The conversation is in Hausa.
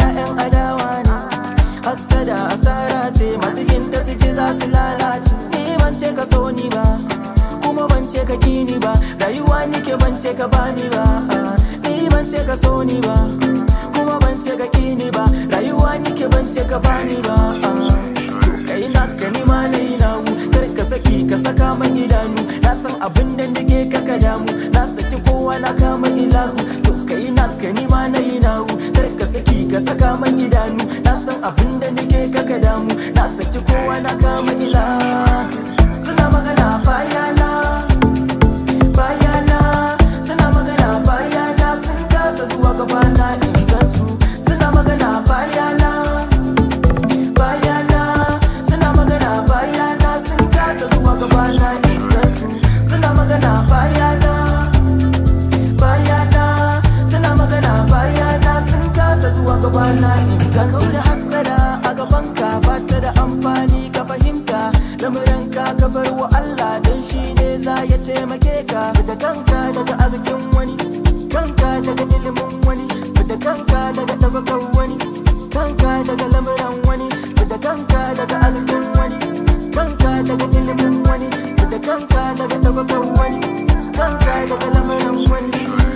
'ya'yan adawa ne hassada asara ce masu ginta su ji za su lalace ni ban ce ka so ni ba kuma ban ce ka kini ba rayuwa nike ban ce ka bani ba ah, ni ban ce ka so ni ba kuma ban ce ka kini ba rayuwa nike ban ce ka bani ba ah, to kai na ka ni ma na yi namu kar ka saki ka saka man idanu na san abin da nake ka ka damu na saki kowa na kama ilahu to kai na ka ni ma na yi namu kar ka saki ka saka man idanu na san abin da nake ka ka damu na saki kowa na kama ilahu suna magana bayana bayana suna magana bayana sun kasa zuwa gabana in gansu suna magana bayana bayana suna magana bayana sun kasa zuwa gabana in gansu suna magana bayana bayana suna magana bayana sun kasa zuwa gabana in gansu da hassada a gabanka ba ta da amfani ka fahimta lamuranka ka bar wa Allah don shi ne za ya taimake ka da kanka daga arzikin wani kanka daga ilimin wani da kanka daga tabbatar wani kanka daga lamuran wani da kanka daga arzikin wani kanka daga ilimin wani da kanka daga tabbatar wani kanka daga lamuran wani